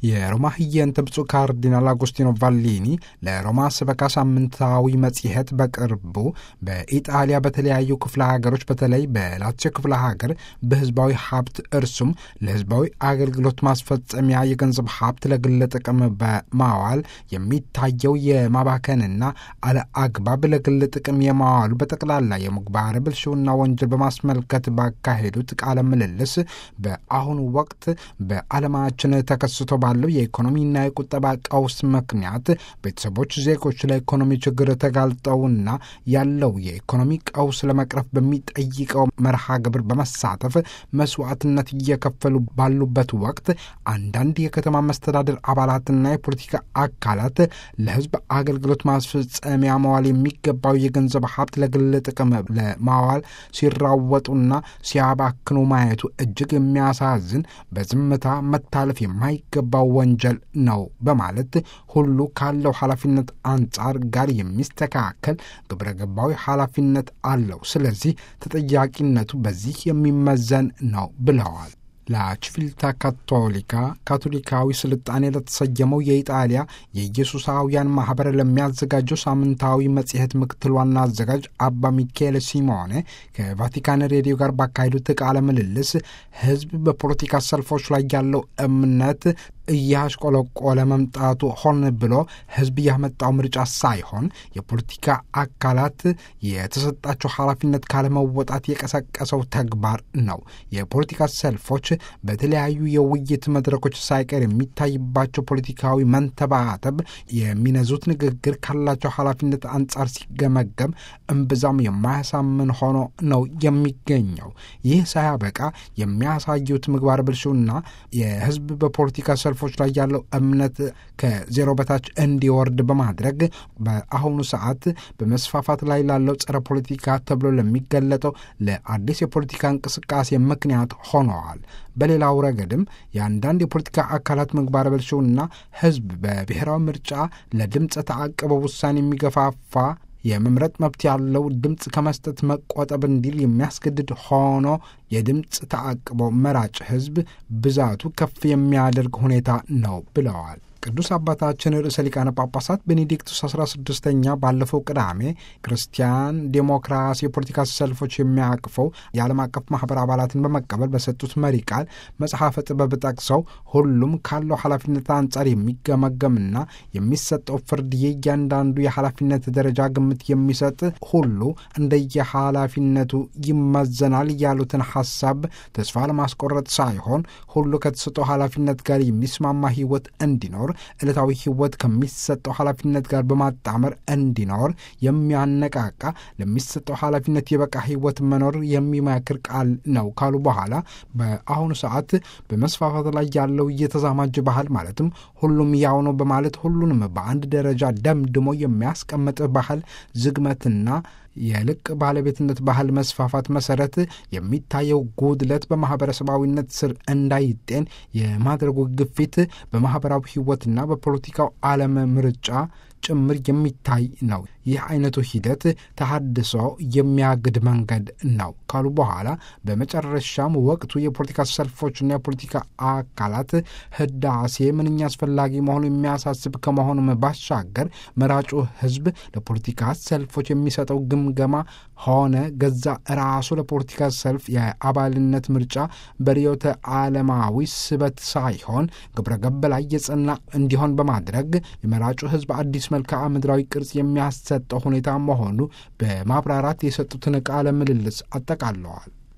የሮማ ህየንተ ብፁዕ ካርዲናል አጎስቲኖ ቫሊኒ ለሮማ ስበካ ሳምንታዊ መጽሔት በቅርቡ በኢጣሊያ በተለያዩ ክፍለ ሀገሮች በተለይ በላትዮ ክፍለ ሀገር በህዝባዊ ሀብት እርሱም ለህዝባዊ አገልግሎት ማስፈጸሚያ የገንዘብ ሀብት ለግል ጥቅም በማዋል የሚታየው የማባከንና አለ አግባብ ለግል ጥቅም የማዋሉ በጠቅላላ የምግባረ ብልሹና ወንጀል በማስመልከት ባካሄዱት ቃለ ምልልስ በአሁኑ ወቅት በዓለማችን ተከስቶ ባለው የኢኮኖሚና የቁጠባ ቀውስ ምክንያት ቤተሰቦች ዜጎች ለኢኮኖሚ ችግር ተጋልጠውና ያለው የኢኮኖሚ ቀውስ ለመቅረፍ በሚጠይቀው መርሃ ግብር በመሳተፍ መስዋዕትነት እየከፈሉ ባሉበት ወቅት አንዳንድ የከተማ መስተዳደር አባላትና የፖለቲካ አካላት ለህዝብ አገልግሎት ማስፈጸሚያ መዋል የሚገባው የገንዘብ ሀብት ለግል ጥቅም ለማዋል ሲራወጡና ሲያባክኑ ማየቱ እጅግ የሚያሳዝን በዝምታ መታለፍ የማይገባው ወንጀል ነው በማለት ሁሉ ካለው ኃላፊነት አንጻር ጋር የሚስተካከል ግብረ ገባዊ ኃላፊነት አለው። ስለዚህ ተጠያቂነቱ በዚህ የሚመዘን ነው ብለዋል። ላችቪልታ ካቶሊካ ካቶሊካዊ ስልጣኔ ለተሰየመው የኢጣሊያ የኢየሱሳውያን ማኅበር ለሚያዘጋጀው ሳምንታዊ መጽሔት ምክትል ዋና አዘጋጅ አባ ሚካኤል ሲሞኔ ከቫቲካን ሬዲዮ ጋር ባካሄዱት ቃለ ምልልስ ሕዝብ በፖለቲካ ሰልፎች ላይ ያለው እምነት እያሽቆለቆለ መምጣቱ ሆን ብሎ ሕዝብ ያመጣው ምርጫ ሳይሆን የፖለቲካ አካላት የተሰጣቸው ኃላፊነት ካለመወጣት የቀሰቀሰው ተግባር ነው። የፖለቲካ ሰልፎች በተለያዩ የውይይት መድረኮች ሳይቀር የሚታይባቸው ፖለቲካዊ መንተባተብ የሚነዙት ንግግር ካላቸው ኃላፊነት አንጻር ሲገመገም እምብዛም የማያሳምን ሆኖ ነው የሚገኘው። ይህ ሳያበቃ የሚያሳዩት ምግባር ብልሹና የሕዝብ በፖለቲካ ሰልፎች ላይ ያለው እምነት ከዜሮ በታች እንዲወርድ በማድረግ በአሁኑ ሰዓት በመስፋፋት ላይ ላለው ጸረ ፖለቲካ ተብሎ ለሚገለጠው ለአዲስ የፖለቲካ እንቅስቃሴ ምክንያት ሆነዋል። በሌላው ረገድም የአንዳንድ የፖለቲካ አካላት ምግባረ ብልሹና ሕዝብ በብሔራዊ ምርጫ ለድምፀ ተአቅቦ ውሳኔ የሚገፋፋ የመምረጥ መብት ያለው ድምፅ ከመስጠት መቆጠብ እንዲል የሚያስገድድ ሆኖ የድምፅ ተአቅቦ መራጭ ሕዝብ ብዛቱ ከፍ የሚያደርግ ሁኔታ ነው ብለዋል። ቅዱስ አባታችን ርዕሰ ሊቃነ ጳጳሳት ቤኔዲክቱስ 16ኛ ባለፈው ቅዳሜ ክርስቲያን ዴሞክራሲ የፖለቲካ ሰልፎች የሚያቅፈው የዓለም አቀፍ ማኅበር አባላትን በመቀበል በሰጡት መሪ ቃል መጽሐፈ ጥበብ ጠቅሰው ሁሉም ካለው ኃላፊነት አንጻር የሚገመገምና የሚሰጠው ፍርድ የእያንዳንዱ የኃላፊነት ደረጃ ግምት የሚሰጥ ሁሉ እንደየኃላፊነቱ ይመዘናል ያሉትን ሐሳብ ተስፋ ለማስቆረጥ ሳይሆን ሁሉ ከተሰጠው ኃላፊነት ጋር የሚስማማ ሕይወት እንዲኖር ዕለታዊ ሕይወት ከሚሰጠው ኃላፊነት ጋር በማጣመር እንዲኖር የሚያነቃቃ ለሚሰጠው ኃላፊነት የበቃ ሕይወት መኖር የሚመክር ቃል ነው ካሉ በኋላ በአሁኑ ሰዓት በመስፋፋት ላይ ያለው እየተዛማጅ ባህል ማለትም ሁሉም ያው ነው በማለት ሁሉንም በአንድ ደረጃ ደምድሞ የሚያስቀምጥ ባህል ዝግመትና የልቅ ባለቤትነት ባህል መስፋፋት መሰረት የሚታየው ጉድለት በማህበረሰባዊነት ስር እንዳይጤን የማድረጉ ግፊት በማህበራዊ ሕይወትና በፖለቲካው ዓለም ምርጫ ጭምር የሚታይ ነው። ይህ አይነቱ ሂደት ተሃድሶ የሚያግድ መንገድ ነው ካሉ በኋላ በመጨረሻም ወቅቱ የፖለቲካ ሰልፎችና የፖለቲካ አካላት ህዳሴ ምንኛ አስፈላጊ መሆኑ የሚያሳስብ ከመሆኑም ባሻገር መራጩ ህዝብ ለፖለቲካ ሰልፎች የሚሰጠው ግምገማ ሆነ ገዛ ራሱ ለፖለቲካ ሰልፍ የአባልነት ምርጫ በርዕዮተ ዓለማዊ ስበት ሳይሆን ግብረ ገብ ላይ የጸና እንዲሆን በማድረግ የመራጩ ህዝብ አዲስ መልክዓ ምድራዊ ቅርጽ የሚያሰጠው ሁኔታ መሆኑ በማብራራት የሰጡትን ቃለ ምልልስ አጠቃለዋል።